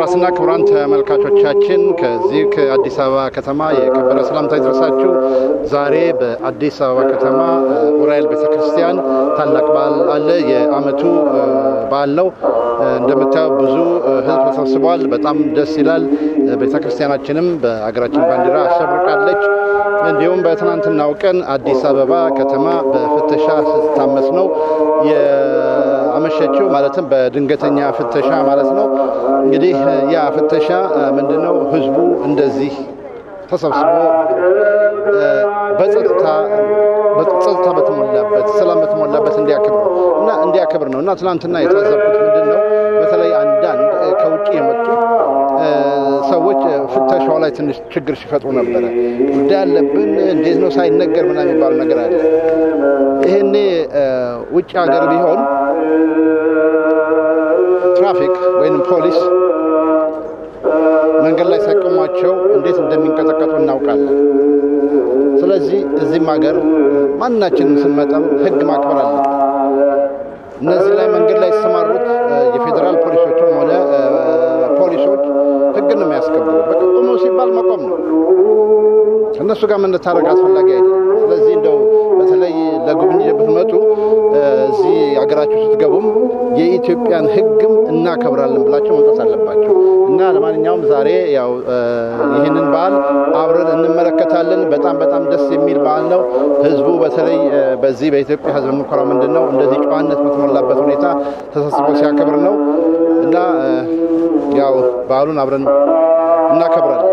ክቡራትና ክቡራን ተመልካቾቻችን ከዚህ ከአዲስ አበባ ከተማ የከበረ ሰላምታ ይድረሳችሁ። ዛሬ በአዲስ አበባ ከተማ ዑራኤል ቤተክርስቲያን ታላቅ በዓል አለ። የዓመቱ በዓል ነው። እንደምታየው ብዙ ሕዝብ ተሰብስቧል። በጣም ደስ ይላል። ቤተክርስቲያናችንም በሀገራችን ባንዲራ አሸብርቃለች። እንዲሁም በትናንትናው ቀን አዲስ አበባ ከተማ በፍተሻ ስትታመስ ነው የአመሸችው። ማለትም በድንገተኛ ፍተሻ ማለት ነው። እንግዲህ ያ ፍተሻ ምንድነው? ህዝቡ እንደዚህ ተሰብስቦ በጸጥታ ጸጥታ በተሞላበት ሰላም በተሞላበት እንዲያከብር እና እንዲያከብር ነው እና ትናንትና የታዘብኩት ምንድን ነው በተለይ አንዳንድ ከውጭ የመጡ ሰዎች ፍተሻው ላይ ትንሽ ችግር ሲፈጥሩ ነበረ። ጉዳይ አለብን እንዴት ነው ሳይነገር ምናምን የሚባል ነገር አለ። ይሄኔ ውጭ ሀገር ቢሆን ትራፊክ ወይንም ፖሊስ መንገድ ላይ ሳይቆሟቸው እንዴት እንደሚንቀጠቀጡ እናውቃለን። ስለዚህ እዚህም ሀገር ማናችንም ስንመጣም ህግ ማክበር አለብን። እነዚህ ላይ መንገድ ላይ የተሰማሩት የፌዴራል ፖሊሶችም ሆነ ፖሊሶች ህግ ነው የሚያስከብሩ። በቃ ቆሞ ሲባል መቆም ነው። ከእነሱ ጋር መነታረቅ አስፈላጊ አይደለም። ስለዚህ እንደው በተለይ ለጉብኝት ብትመጡ እዚህ ሀገራችሁ ስትገቡም የኢትዮጵያን ህግም እናከብራለን ብላቸው መምጣት አለባቸው እና ለማንኛውም ዛሬ ያው ይህንን በዓል አብረን እንመለከታለን። በጣም በጣም ደስ የሚል በዓል ነው። ህዝቡ በተለይ በዚህ በኢትዮጵያ ህዝብ የምንኮራው ምንድን ነው እንደዚህ ጨዋነት በተሞላበት ሁኔታ ተሰብስቦ ሲያከብር ነው እና ያው በዓሉን አብረን እናከብራለን።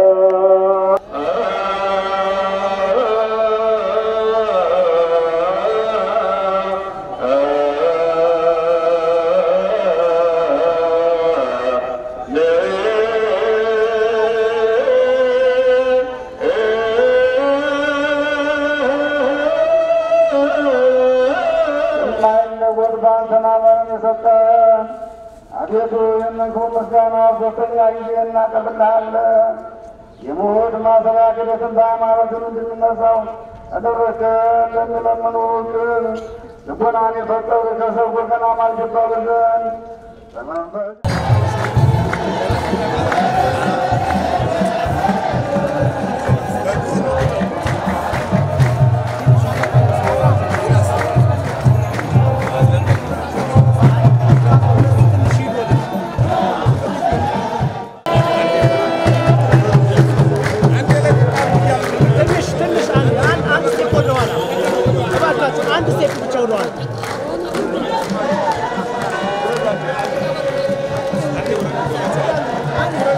አቤቱ የመንክቡ ምስጋና ሶስተኛ ጊዜ እናቀርብልሃለን። የሞት ማሰሪያ ክደትን በሃይማኖትን እንድንነሳው አደረገ ለሚለምኑ ግን ልቦናን የፈጠሩ ከሰው ወገን አማልጅ ይባሉ ዘንድ በመንፈስ አንድ ስቴፕ ብቻ ሆነዋል። አንድ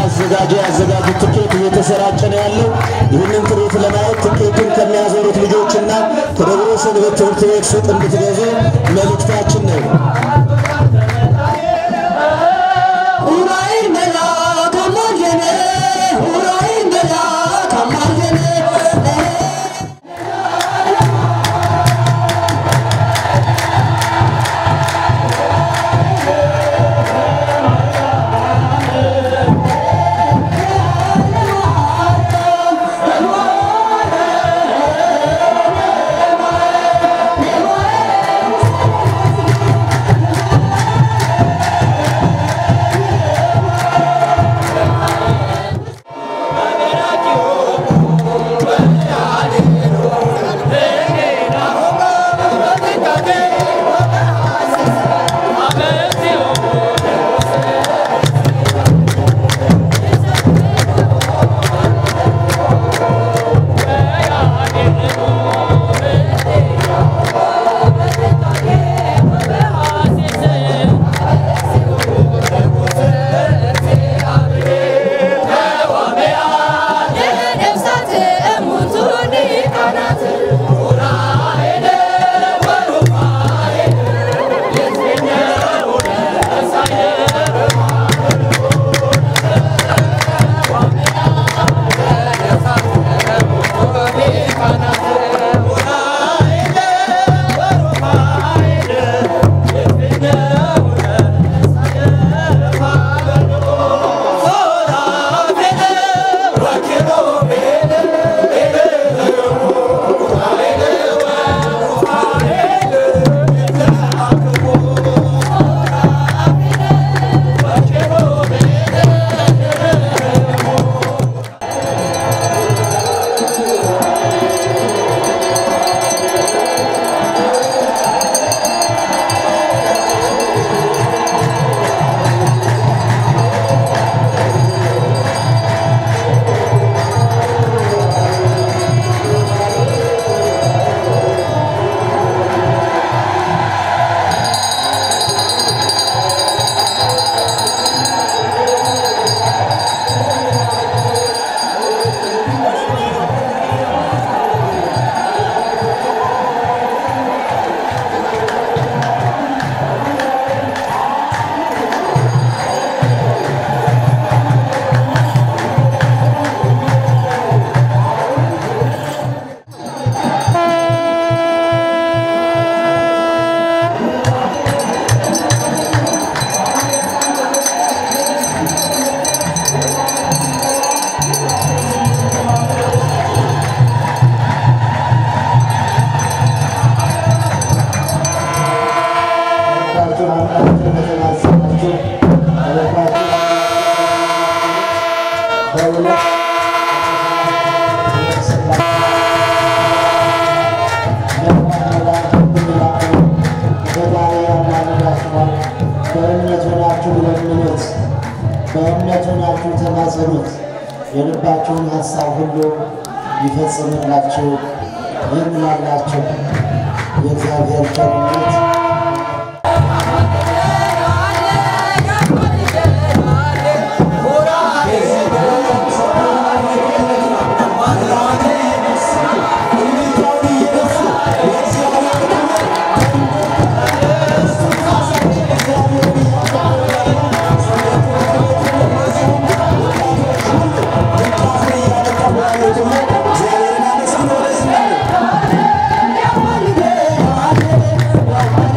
አዘጋጁ ያዘጋጁት ትኬት እየተሰራጨ ነው ያለው። ይህንን ትርኢት ለማየት ትኬቱን ከሚያዞሩት ልጆችና ከደብረ ሰንበት ትምህርት ቤት ሱቅ እንድትገዙ መልእክታችን ነው። በእምነት ሆናችሁ ለምኑት፣ በእምነት ሆናችሁ ተማጸኑት፣ የልባችሁን ሀሳብ ሁሉ ይፈጽምላችሁ። ይህን ላላችሁ የእግዚአብሔር ቸርነት Yeah.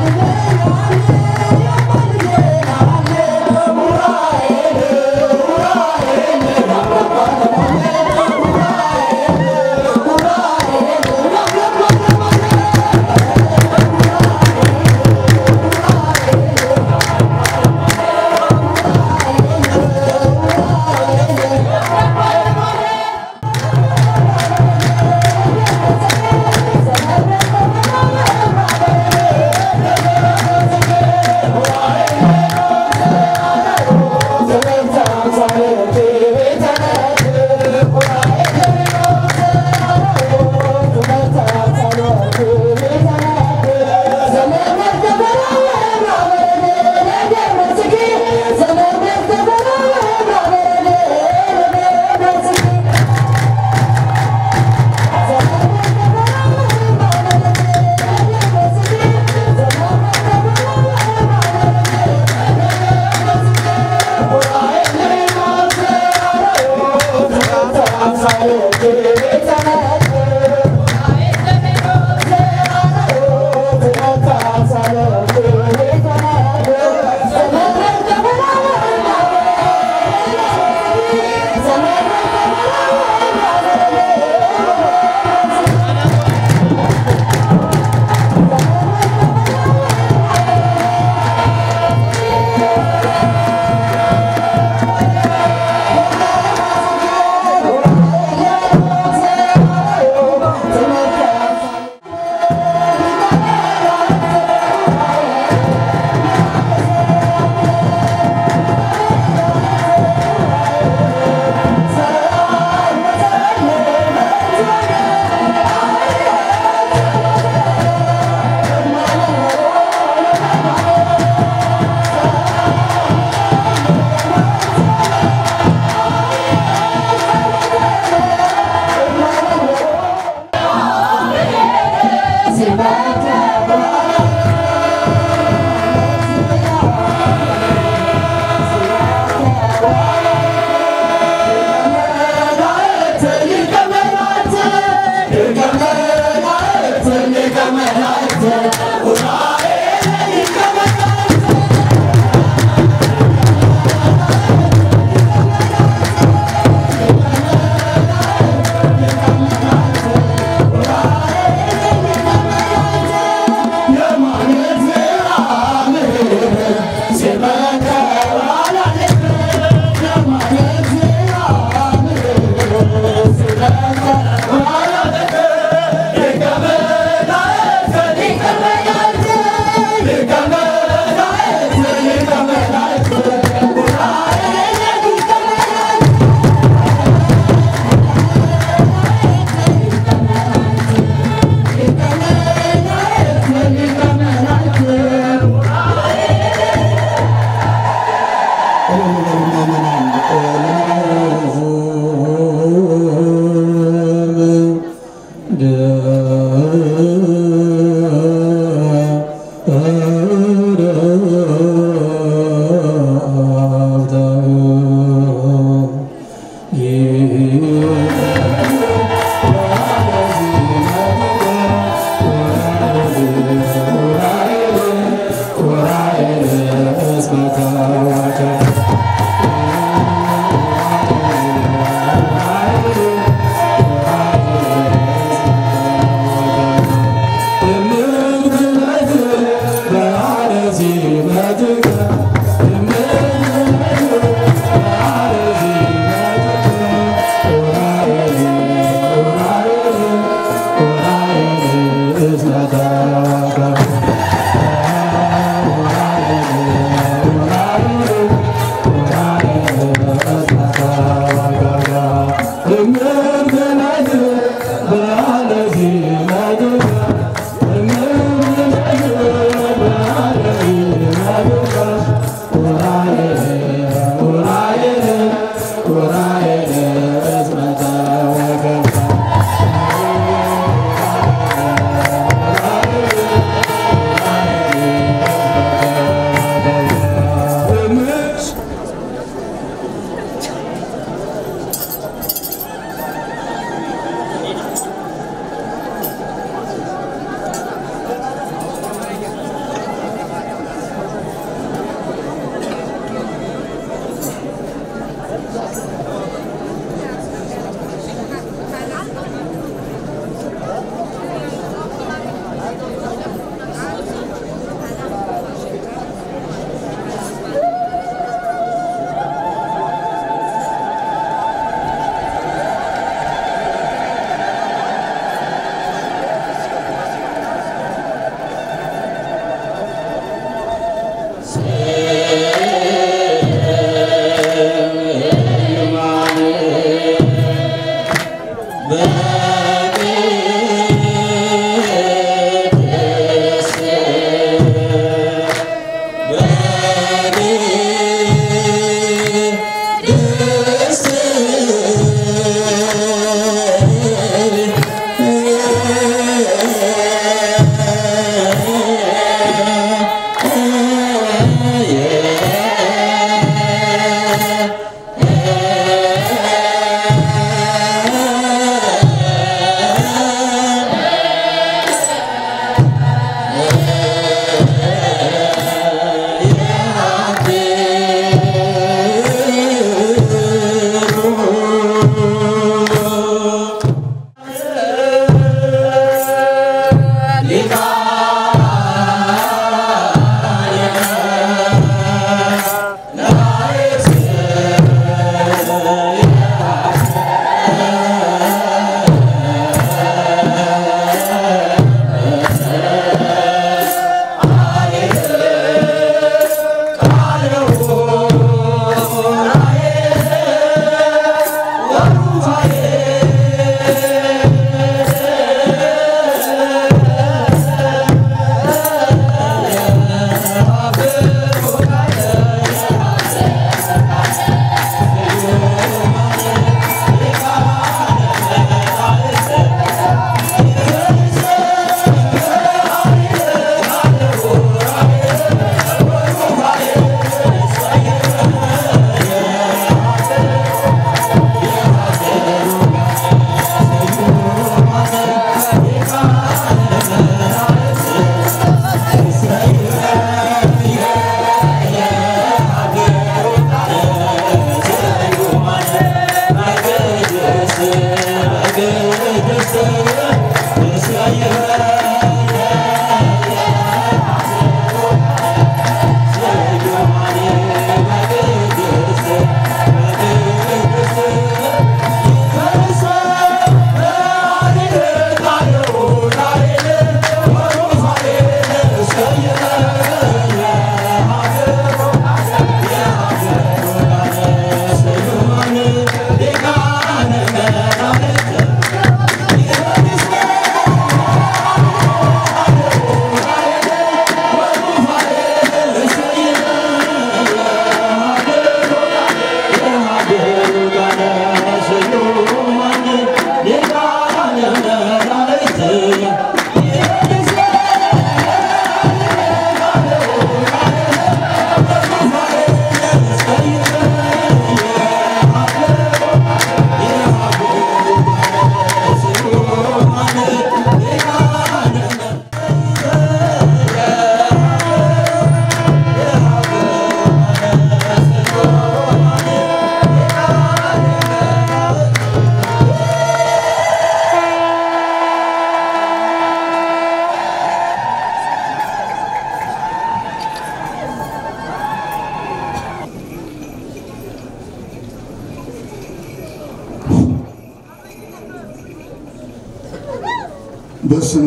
በስመ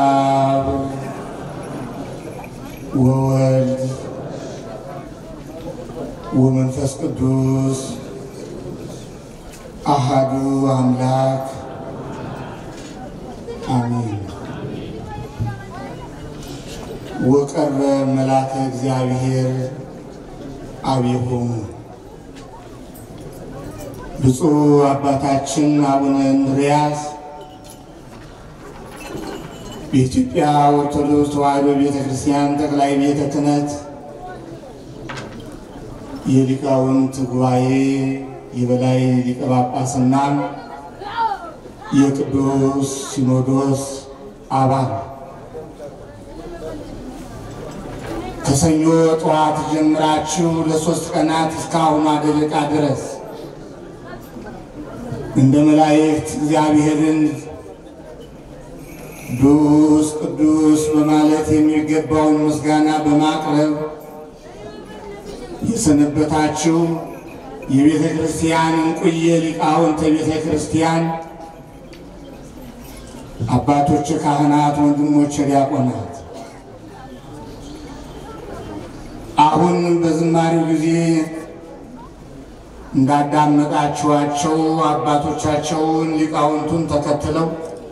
አብ ወወልድ ወመንፈስ ቅዱስ አሃዱ አምላክ አሜን። ወቀርበ መልአከ እግዚአብሔር አብሆሙ ብፁዕ አባታችን አቡነ እንድርያስ በኢትዮጵያ ኦርቶዶክስ ተዋሕዶ ቤተ ክርስቲያን ጠቅላይ ቤተ ክህነት የሊቃውንት ጉባኤ የበላይ ሊቀ ጳጳስና የቅዱስ ሲኖዶስ አባል ከሰኞ ጠዋት ጀምራችሁ ለሶስት ቀናት እስካሁኗ ደቂቃ ድረስ እንደ መላእክት እግዚአብሔርን ቅዱስ ቅዱስ በማለት የሚገባውን ምስጋና በማቅረብ የሰነበታችሁ የቤተ ክርስቲያን እንቁየ ሊቃውንተ ቤተ ክርስቲያን አባቶች ካህናት፣ ወንድሞች ዲያቆናት አሁን በዝማሬው ጊዜ እንዳዳመጣችኋቸው አባቶቻቸውን ሊቃውንቱን ተከትለው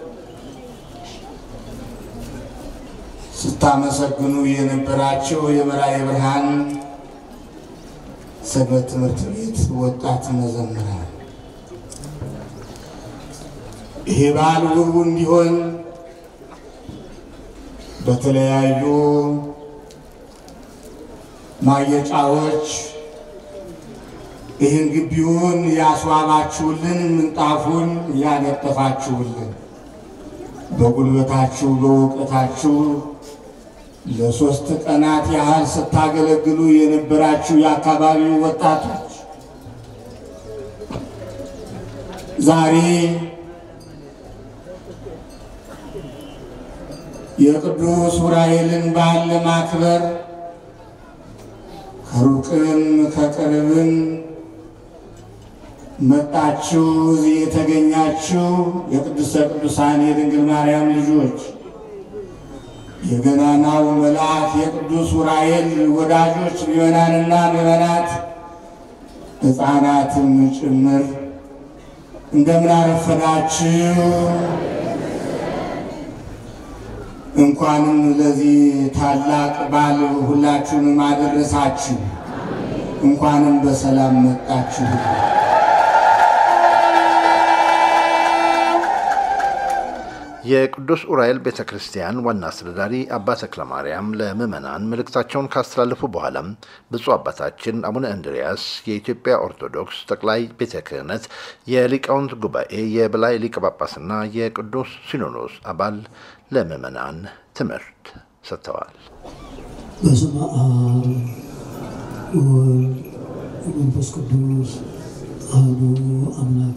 ስታመሰግኑ የነበራቸው የበላይ ብርሃን ሰንበት ትምህርት ቤት ወጣት መዘምራን ይሄ በዓል ውብ እንዲሆን በተለያዩ ማጌጫዎች ይህን ግቢውን ያስዋባችሁልን፣ ምንጣፉን ያነጠፋችሁልን በጉልበታችሁ በእውቀታችሁ ለሶስት ቀናት ያህል ስታገለግሉ የነበራችሁ የአካባቢው ወጣቶች ዛሬ የቅዱስ ዑራኤልን በዓል ለማክበር ከሩቅም ከቅርብም መጣችሁ እዚህ የተገኛችሁ የቅድስተ ቅዱሳን የድንግል ማርያም ልጆች የገናናው መልአክ የቅዱስ ዑራኤል ወዳጆች ምዕመናንና ምዕመናት ሕፃናትም ጭምር እንደምን አረፈዳችሁ። እንኳንም ለዚህ ታላቅ በዓል ሁላችሁንም አደረሳችሁ። እንኳንም በሰላም መጣችሁ። የቅዱስ ዑራኤል ቤተ ክርስቲያን ዋና አስተዳዳሪ አባ ተክለ ማርያም ለምዕመናን መልእክታቸውን ካስተላለፉ በኋላም ብፁዕ አባታችን አቡነ እንድርያስ የኢትዮጵያ ኦርቶዶክስ ጠቅላይ ቤተ ክህነት የሊቃውንት ጉባኤ የበላይ ሊቀ ጳጳስና የቅዱስ ሲኖዶስ አባል ለምዕመናን ትምህርት ሰጥተዋል። በስመ አብ ወወልድ ወመንፈስ ቅዱስ አሐዱ አምላክ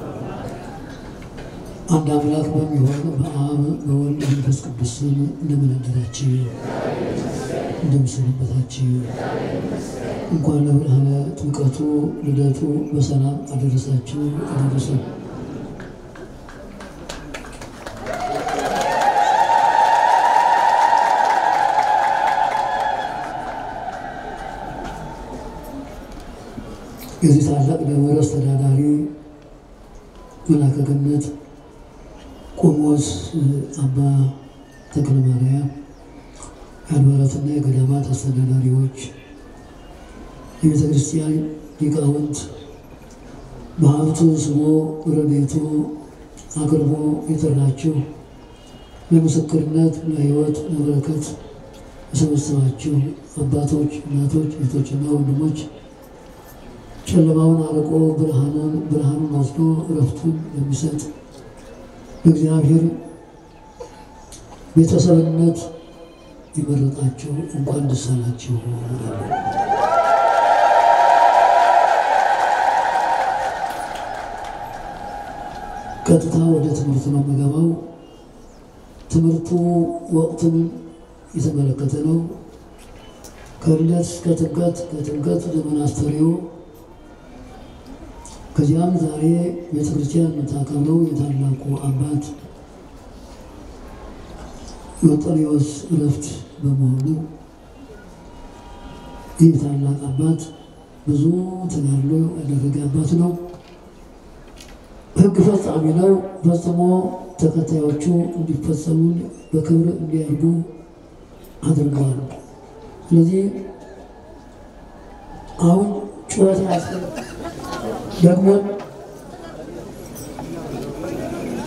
አንድ አምላክ በሚሆን በአብ በወልድ በመንፈስ ቅዱስ ስም እንደምን አደራችሁ? እንደምን ሰነበታችሁ? እንኳን ለብርሃነ ጥምቀቱ ልደቱ በሰላም አደረሳችሁ አደረሰን። የዚህ ታላቅ ደብረ አስተዳዳሪ መላከ ገነት ቆሞስ አባ ተክለ ማርያም የአድባራትና የገዳማት አስተዳዳሪዎች፣ የቤተ ክርስቲያን ሊቃውንት በሀብቱ ስቦ ረድኤቱ አቅርቦ የጠራችሁ ለምስክርነት ለሕይወት ለበረከት የሰበሰባችሁ አባቶች፣ እናቶች፣ እህቶችና ወንድሞች ጨለማውን አርቆ ብርሃኑን ብርሃኑን ወስዶ እረፍቱን የሚሰጥ በእግዚአብሔር ቤተሰብነት የመረጣቸው እንኳን ደስ አላችሁ እላለሁ። ቀጥታ ወደ ትምህርቱ ነው የምገባው። ትምህርቱ ወቅቱን የተመለከተ ነው። ከልደት እስከ ጥምቀት፣ ከጥምቀት ወደ መናስተሪው ከዚያም ዛሬ ቤተክርስቲያን የምታከብረው የታላቁ አባት የወጠሪዎስ እረፍት በመሆኑ ይህ ታላቅ አባት ብዙ ተጋድሎ ያደረገ አባት ነው። ሕግ ፈጻሚ ነው። ፈጽሞ ተከታዮቹ እንዲፈጸሙ በክብር እንዲያድጉ አድርገዋል። ስለዚህ አሁን ጩኸት ያስፈልግ ደግሞ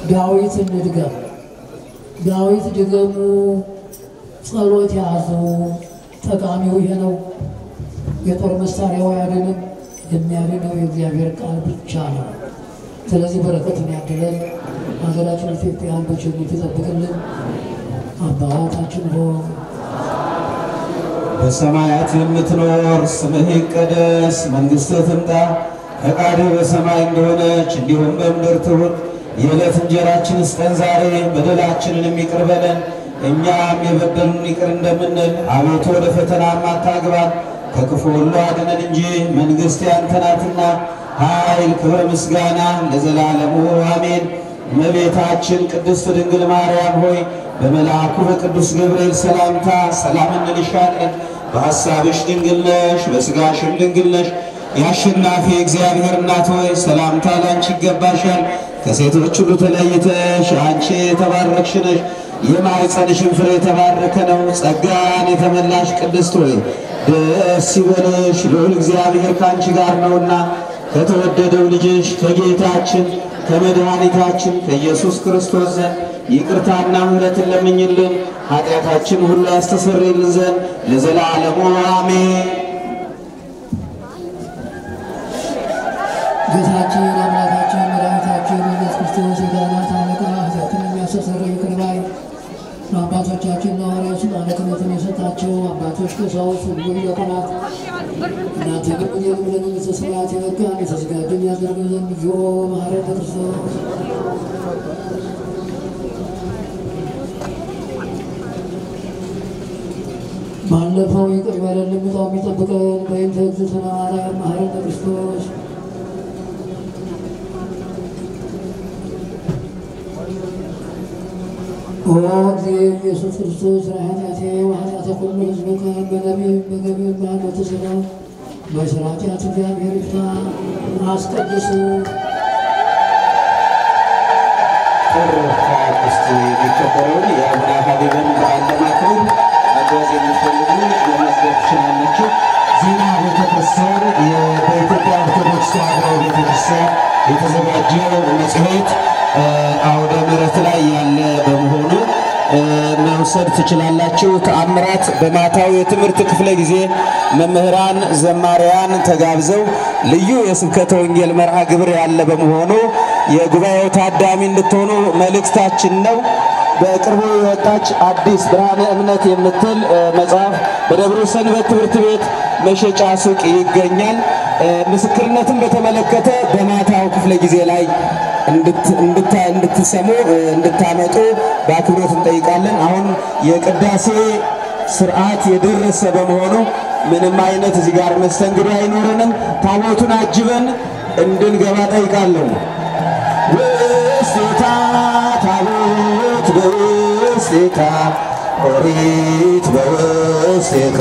ዳዊት እንድገም፣ ዳዊት ድገሙ፣ ጸሎት ያዙ። ጠቃሚው ይሄ ነው። የጦር መሳሪያው አያድንም፣ የሚያድነው የእግዚአብሔር ቃል ብቻ ነው። ስለዚህ በረከትን ያድለን፣ ሀገራችን ኢትዮጵያን በቸርነቱ ይጠብቅልን። አባታችን ሆይ በሰማያት የምትኖር ስምህ ይቀደስ፣ መንግሥትህ ትምጣ፣ ፈቃድህ በሰማይ እንደሆነች እንዲሁም በምድር ትሁን። የዕለት እንጀራችን ስጠን ዛሬ፣ በደላችንን ይቅር በለን እኛም የበደሉን ይቅር እንደምንል፣ አቤቱ ወደ ፈተናም አታግባን ከክፉ ሁሉ አድነን እንጂ መንግሥት ያንተ ናትና፣ ኃይል፣ ክብር፣ ምስጋና ለዘላለሙ አሜን። እመቤታችን ቅድስት ድንግል ማርያም ሆይ በመልአኩ በቅዱስ ገብርኤል ሰላምታ ሰላም እንልሻለን። በሐሳብሽ ድንግል ነሽ፣ በሥጋሽም ድንግል ነሽ። የአሸናፊ እግዚአብሔር እናት ሆይ ሰላምታ ላንቺ ይገባሻል። ከሴቶች ሁሉ ተለይተሽ አንቺ የተባረክሽ ነሽ። የማኅፀንሽን ፍሬ የተባረከ ነው። ጸጋን የተመላሽ ቅድስት ሆይ ደስ ይበልሽ፣ ልዑል እግዚአብሔር ከአንቺ ጋር ነውና ከተወደደው ልጅሽ ከጌታችን ከመድኃኒታችን ከኢየሱስ ክርስቶስ ዘንድ ይቅርታና ምሕረትን ለምኝልን ኃጢአታችን ሁሉ ያስተሰርይልን ዘንድ ለዘላለሙ አሜን። ጌታችን አምላካችን መድኃኒታችን ኢየሱስ ክርስቶስ የካህናት አለቃ ኃጢአትን የሚያስተሰርይ ይቅር ባይ ለአባቶቻችን ሐዋርያት አለቅነትን የሰጣቸው አባቶች ቀሳውስት፣ ሁሉ ዲያቆናት እናንተ ግን እኔንም ለመንግሥተ ሰማያት የበቃን የተዘጋጀን ያደርገን ዘንድ እግዚኦ መሐረነ ክርስቶስ ባለፈው ይቅር በለን ልምጣው የሚጠብቀን በይንተ እግዝእትነ ማርያም መሐረነ ክርስቶስ ኦ እግዚእ ኢየሱስ ክርስቶስ ኃጢአቴ ወኃጢአተ ኩሉ ሕዝብከ በነቢብ በገቢር በሃይማኖተ ሥጋ በሥራ ኃጢአት እግዚአብሔር ይፍታ። አስቀድሱ ጥር ሃያ አምስት የሚከበረውን የአቡነ ሀቢብን በዓል ለማክበር መጓዝ የምትፈልጉ መመዝገብ ትችላላችሁ። ዜና ቤተክርስቲያን የ- በኢትዮጵያ ኦርቶዶክስ ተዋሕዶ ቤተክርስቲያን የተዘጋጀው መጽሔት እ፣ አውደ ምሕረት ላይ ያለ በመሆኑ እ፣ መውሰድ ትችላላችሁ። ተአምራት በማታው የትምህርት ክፍለ ጊዜ መምህራን ዘማሪያን ተጋብዘው ልዩ የስብከተ ወንጌል መርሃ ግብር ያለ በመሆኑ የጉባኤው ታዳሚ እንድትሆኑ መልእክታችን ነው። በቅርቡ የወጣች አዲስ ብርሃነ እምነት የምትል እ፣ መጽሐፍ በደብረ ሰንበት ትምህርት ቤት መሸጫ ሱቅ ይገኛል። እ፣ ምስክርነትን በተመለከተ በማታው ክፍለ ጊዜ ላይ እንድት- እንድታ- እንድትሰሙ እ፣ እንድታመጡ በአክብሮት እንጠይቃለን። አሁን የቅዳሴ ስርዓት የደረሰ በመሆኑ ምንም አይነት እዚህ ጋር መስተንግዶ አይኖረንም። ታቦቱን አጅበን እንድንገባ ጠይቃለሁ። ውስቴታ ታቦት በውስቴታ ኦሪት በውስቴታ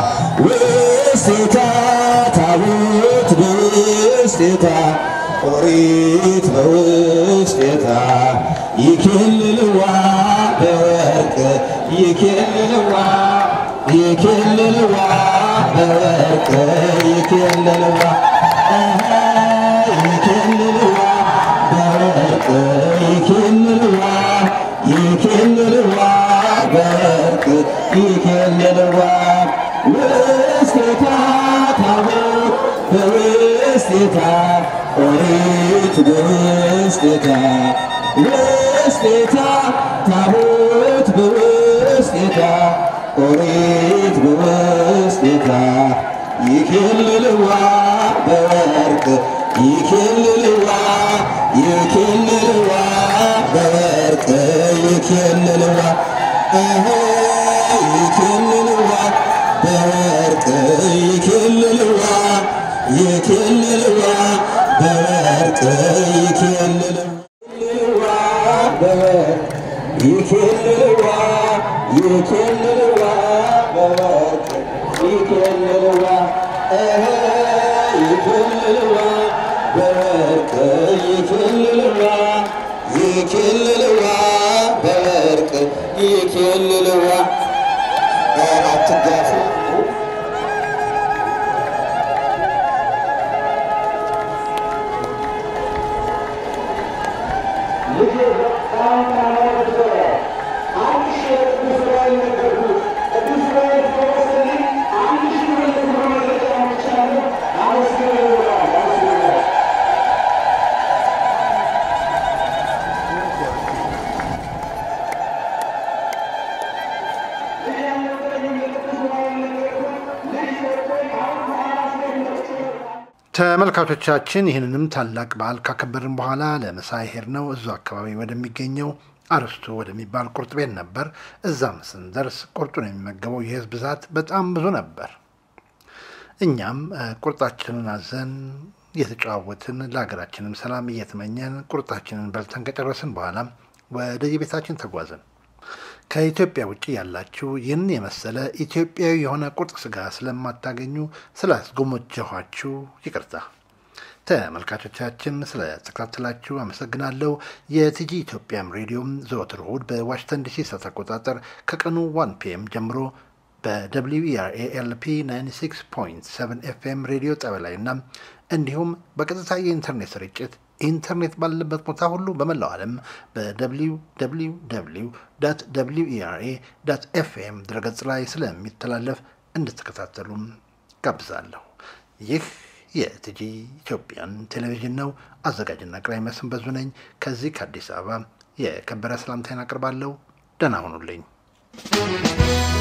ውስቴታ ታቦት በውስቴታ ኦሪት በውስቴታ ይኬልልዋ በወርቅ ይኬልልዋ ይኬልልዋ በወርቅ ይኬልልዋ አሃ ይኬልልዋ በወርቅ ይኬልልዋ ይኬልልዋ በወርቅ ይኬልልዋ ውስቴታ ታቦት በውስቴታ ኦሪት በውስቴታ ውስቴታ ታቦት በውስቴታ ኦሪት በውስቴታ ይኬልልዋ በወርቅ ይኬልልዋ ይኬልልዋ በወርቅ ይኬልልዋ አሀ ይኬልልዋ በወርቅ ይኬልልዋ ይኬልልዋ በወርቅ ይኬልልዋ በወርቅ ይኬልልዋ ይኬልልዋ በወርቅ ይኬልልዋ አሀ ይኬልልዋ በወርቅ ይኬልልዋ ይኬልልዋ በወርቅ ይኬልልዋ አትጋፉ ተመልካቾቻችን ይህንንም ታላቅ በዓል ካከበርን በኋላ ለምሳ ሄድነው እዙ አካባቢ ወደሚገኘው አርስቱ ወደሚባል ቁርጥ ቤት ነበር። እዛም ስንደርስ ቁርጡን የሚመገበው የህዝብ ብዛት በጣም ብዙ ነበር። እኛም ቁርጣችንን አዘን እየተጨዋወትን ለሀገራችንም ሰላም እየተመኘን ቁርጣችንን በልተን ከጨረስን በኋላ ወደ የቤታችን ተጓዝን። ከኢትዮጵያ ውጭ ያላችሁ ይህን የመሰለ ኢትዮጵያዊ የሆነ ቁርጥ ስጋ ስለማታገኙ ስላስጎመጀኋችሁ ይቅርታ። ተመልካቾቻችን ስለተከታተላችሁ አመሰግናለሁ። የቲጂ ኢትዮጵያም ሬዲዮም ዘወትር እሁድ በዋሽንግተን ዲሲ ሰዓት አቆጣጠር ከቀኑ ዋን ፒኤም ጀምሮ በደብሊው ኢአርኤ ኤልፒ 96.7 ኤፍኤም ሬዲዮ ጣቢያ ላይ እና እንዲሁም በቀጥታ የኢንተርኔት ስርጭት ኢንተርኔት ባለበት ቦታ ሁሉ በመላው ዓለም በደብሊው ደብሊው ደብሊው ዳት ደብሊው ኢአርኤ ዳት ኤፍኤም ድረገጽ ላይ ስለሚተላለፍ እንድትከታተሉም ጋብዛለሁ። ይህ የቲጂ ኢትዮጵያን ቴሌቪዥን ነው። አዘጋጅና አቅራቢ መስፍን በዙ ነኝ። ከዚህ ከአዲስ አበባ የከበረ ሰላምታዬን አቅርባለሁ። ደህና ሁኑልኝ።